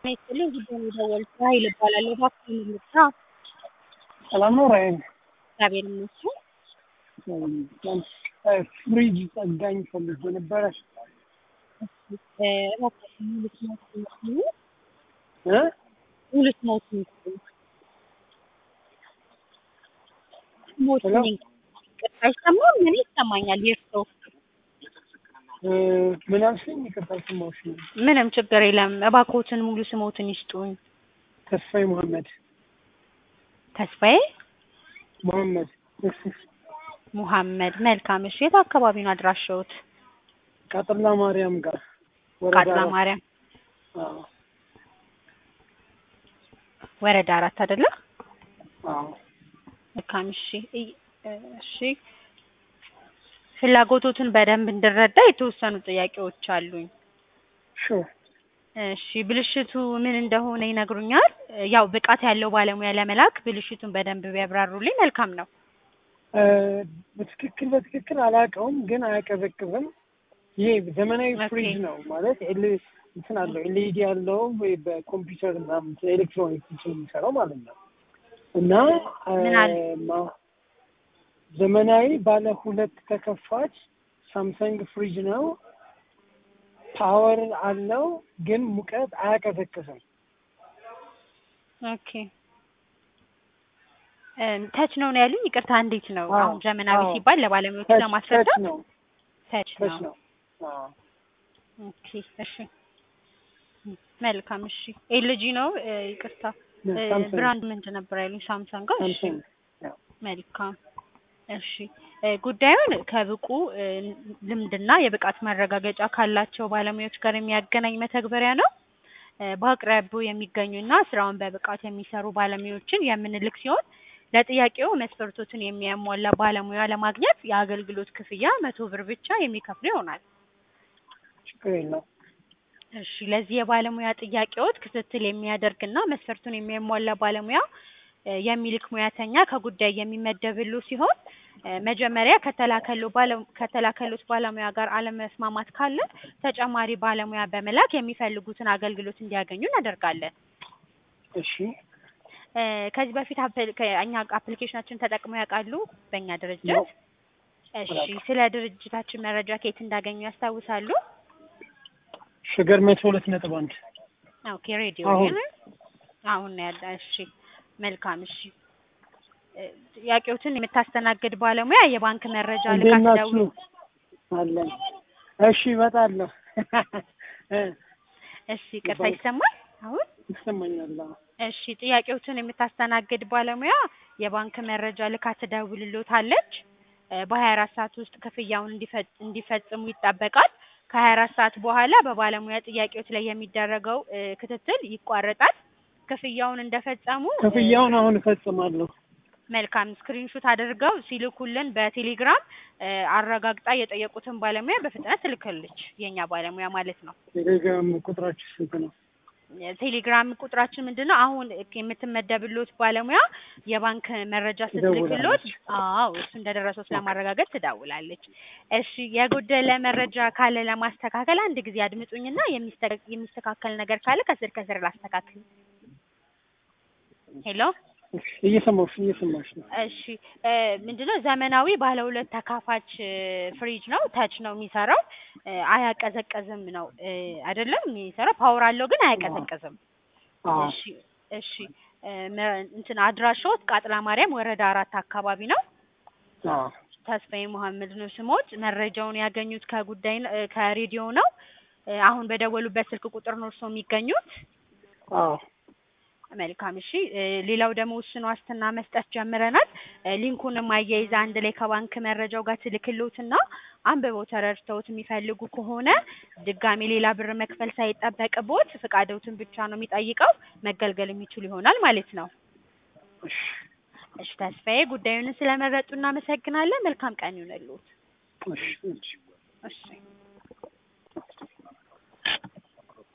ይስጥልኝ ጉዳይ ነው የደወልኩት ራሔል እባላለሁ እባክዎን ልርዳ? ሰላም ነው ራሔል? እግዚአብሔር ይመስገን። ፍሪጅ ጠጋኝ ፈልጌ ነበረ። እባክዎን ሙሉ ስሞትን ይንገሩኝ? እ ሙሉ ስሞትን ይንገሩኝ? ስሞትን ሄሎ? ይንገሩኝ? ይቅርታ አይሰማም? እኔ ይሰማኛል የእርስዎ? እ ምን አልሽኝ? ይቅርታ አልሰማሁሽም። ምንም ችግር የለም እባክዎትን ሙሉ ስሞትን ይስጡኝ? ተስፋዬ መሐመድ ተስፋዬ መሐመድ እሺ። ሙሐመድ መልካም እሺ የት አካባቢ ነው አድራሻዎት? ቃጥላ ማርያም ጋር ወረዳ ቃጥላ አራት። ማርያም አዎ ወረዳ አራት አይደለ? አዎ መልካም እሺ እይ- እሺ ፍላጎቶትን በደንብ እንድረዳ የተወሰኑ ጥያቄዎች አሉኝ። ሹር እሺ ብልሽቱ ምን እንደሆነ ይነግሩኛል? ያው ብቃት ያለው ባለሙያ ለመላክ ብልሽቱን በደንብ ቢያብራሩልኝ መልካም ነው። እ በትክክል በትክክል አላውቀውም፣ ግን አያቀዘቅዝም። ይሄ ዘመናዊ ኦኬ። ፍሪጅ ነው ማለት ኤል እንትን አለው ኤልኢዲ ያለው ወይ በኮምፒውተር ምናምን ኤሌክትሮኒክስ የሚሰራው ማለት ነው። እና እ ምን አለ? ማ- ዘመናዊ ባለ ሁለት ተከፋች ሳምሰንግ ፍሪጅ ነው። ፓወር አለው፣ ግን ሙቀት አያቀዘቅዝም። ኦኬ እም፣ ተች ነው ነው ያሉኝ? ይቅርታ እንዴት ነው? አዎ፣ አሁን ዘመናዊ አዎ። ሲባል ለባለሙያዎች ተች ተች ለማስረዳት ነው ተች ተች ነው። ነው። አዎ ኦኬ እሺ መልካም እሺ ኤልጂ ነው እ፣ ይቅርታ እ፣ ሳምሰንግ ብራንድ ምንድን ነበር ያሉኝ? ሳምሰንግ ጋር እሺ ሳምሰንግ ያው መልካም እሺ እ፣ ጉዳዩን ከብቁ እ፣ ልምድና የብቃት ማረጋገጫ ካላቸው ባለሙያዎች ጋር የሚያገናኝ መተግበሪያ ነው። እ፣ በአቅራቢያው የሚገኙና ስራውን በብቃት የሚሰሩ ባለሙያዎችን የምንልክ ሲሆን ለጥያቄው መስፈርቶችን የሚያሟላ ባለሙያ ለማግኘት የአገልግሎት ክፍያ መቶ ብር ብቻ የሚከፍሉ ይሆናል። ችግር የለውም። እሺ ለዚህ የባለሙያ ጥያቄዎት ክትትል የሚያደርግና መስፈርቱን የሚያሟላ ባለሙያ እ፣ የሚልክ ሙያተኛ ከጉዳይ የሚመደብሉ ሲሆን እ፣ መጀመሪያ ከተላከሉ ባለ- ከተላከሉት ባለሙያ ጋር አለመስማማት ካለ ተጨማሪ ባለሙያ በመላክ የሚፈልጉትን አገልግሎት እንዲያገኙ እናደርጋለን። እሺ እ፣ ከዚህ በፊት አፕል- ከ- እኛ አፕሊኬሽናችን ተጠቅመው ያውቃሉ? በእኛ ነው ድርጅት? እሺ አላውቅም። ስለ ድርጅታችን መረጃ ከየት እንዳገኙ ያስታውሳሉ? ሸገር መቶ ሁለት ነጥብ አንድ ኦኬ ሬዲዮ አሁን ላይ አሁን ነው ያለ። እሺ መልካም እሺ እ፣ ጥያቄዎችን የምታስተናግድ ባለሙያ የባንክ መረጃ ልካ እንዴት ትደውል ናችሁ? አለን። እሺ እመጣለሁ። እ እሺ ቅርታ የባንክ ይሰማል አሁን ይሰማኛል። አዎ። እሺ ጥያቄዎችን የምታስተናግድ ባለሙያ የባንክ መረጃ ልካ ትደውልሎታለች እ፣ በሀያ አራት ሰዓት ውስጥ ክፍያውን እንዲፈ- እንዲፈጽሙ ይጠበቃል። ከሀያ አራት ሰዓት በኋላ በባለሙያ ጥያቄዎች ላይ የሚደረገው እ፣ ክትትል ይቋረጣል። ክፍያውን እንደፈጸሙ እ፣ ክፍያውን አሁን እፈጽማለሁ። መልካም ስክሪንሹት አድርገው ሲልኩልን በቴሌግራም እ፣ አረጋግጣ የጠየቁትን ባለሙያ በፍጥነት ትልክልች የኛ ባለሙያ ማለት ነው። ቴሌግራም ቁጥራችሁ ስንት ነው? ቴሌግራም ቁጥራችን ምንድን ነው? አሁን የምትመደብሎት ባለሙያ የባንክ መረጃ ስትልክሎት፣ ትደውላለች። አዎ እሱ እንደደረሰው ስለማረጋገጥ ትደውላለች። እሺ የጎደለ መረጃ ካለ ለማስተካከል አንድ ጊዜ አድምጡኝና የሚስተ- የሚስተካከል ነገር ካለ ከስር ከስር ላስተካክል። ሄሎ እሺ፣ እየሰማሁሽ እየሰማሁሽ ነው። እሺ እ፣ ምንድነው ዘመናዊ ባለ ሁለት ተካፋች እ፣ ፍሪጅ ነው። ተች ነው የሚሰራው እ፣ አያቀዘቅዝም ነው እ፣ አይደለም የሚሰራው ፓወር አለው ግን አያቀዘቅዝም። አዎ እሺ እሺ እ፣ መ- እንትን አድራሻዎት ቃጥላ ማርያም ወረዳ አራት አካባቢ ነው። አዎ ተስፋዬ መሐመድ ነው ስሞት። መረጃውን ያገኙት ከጉዳይ ነ- እ፣ ከሬዲዮ ነው። እ፣ አሁን በደወሉበት ስልክ ቁጥር ነው እርስዎ የሚገኙት። አዎ መልካም እሺ እ፣ ሌላው ደግሞ ውስን ዋስትና መስጠት ጀምረናል። እ፣ ሊንኩንም አያይዛ አንድ ላይ ከባንክ መረጃው ጋር ትልክሎትና አንብበው ተረድተውት የሚፈልጉ ከሆነ ድጋሚ ሌላ ብር መክፈል ሳይጠበቅቦት ፍቃደውትን ብቻ ነው የሚጠይቀው መገልገል የሚችሉ ይሆናል ማለት ነው። እሺ እሺ ተስፋዬ ጉዳዩን ስለመረጡ እናመሰግናለን። መልካም ቀን ይሁንልዎት። እሺ እሺ እሺ